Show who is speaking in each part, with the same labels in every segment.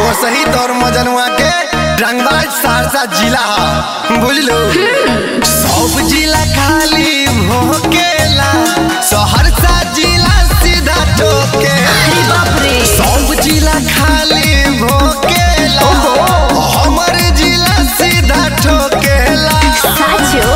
Speaker 1: वो सही तौर मजनुआ के रंगबाज सहरसा जिला ह बुझलू सब जिला खाली भोकेला सहरसा जिला सीधा ठोकेला
Speaker 2: अरे बाप रे
Speaker 1: सब जिला खाली भोकेला हमर जिला सीधा ठोकेला
Speaker 2: साचो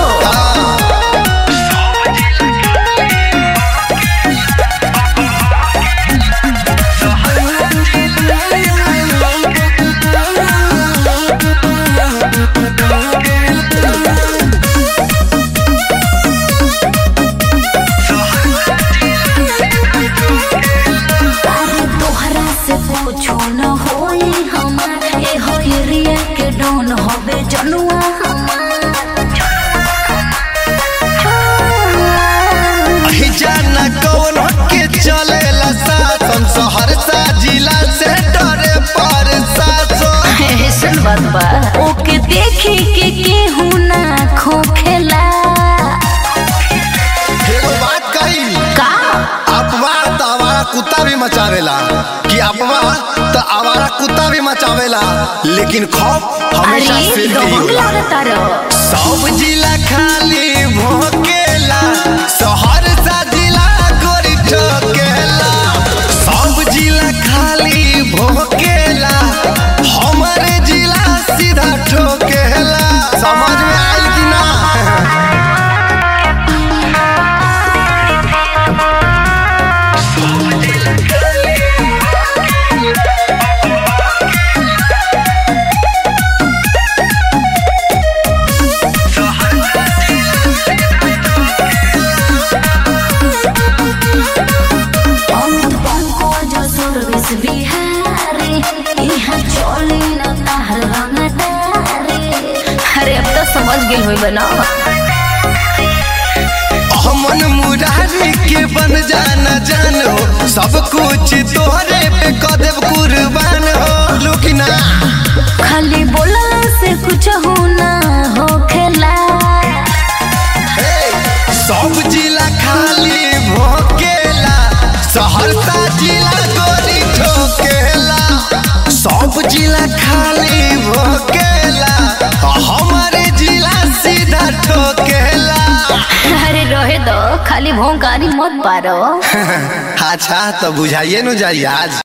Speaker 2: अरे तोहरा से पूछो न होई हमार ए हो एरिया के डॉन होबे जनुआ
Speaker 1: ही जाना कौन के चलेला शासन सहरसा जिला से डरे पर शासन
Speaker 2: ऐसन बात बा ओके देखी के केहू ना खोखेला
Speaker 1: एगो बात कही
Speaker 2: का
Speaker 1: अफवाह तो आवारा कुत्ता भी मचावेला कि अफवाह तो आवारा कुत्ता भी मचावेला लेकिन खौफ हमेशा
Speaker 2: अरे
Speaker 1: सिर पे ही
Speaker 2: डोंग
Speaker 1: होला
Speaker 2: लागता रो
Speaker 1: सब जिला खाली भोकेला सहरसा जिला गोरी ठोकेला सब जिला खाली भोकेला हमारे जिला सीधा ठोकेला समझ में आयल कि ना
Speaker 2: अमित पंकज सर्विस बिहारी यहाँ चली न ताहर रंगदारी अरे अब तो समझ गेल होई बना
Speaker 1: हमन मुरारी के बन जाना जानो सब कुछ तोहरे पे कदेव कुर्बान हो लुकिना
Speaker 2: खाली बोलला से कुछ हो ना हो खेला
Speaker 1: सब जिला खाली भोकेला सहरसा जिला गोरी ठोकेला सब जिला खाली भोकेला हमारे जिला सीधा ठोकेला
Speaker 2: अरे रहे दो खाली भोंकारी मत पारो
Speaker 1: अच्छा तो बुझाइए न जाइए आज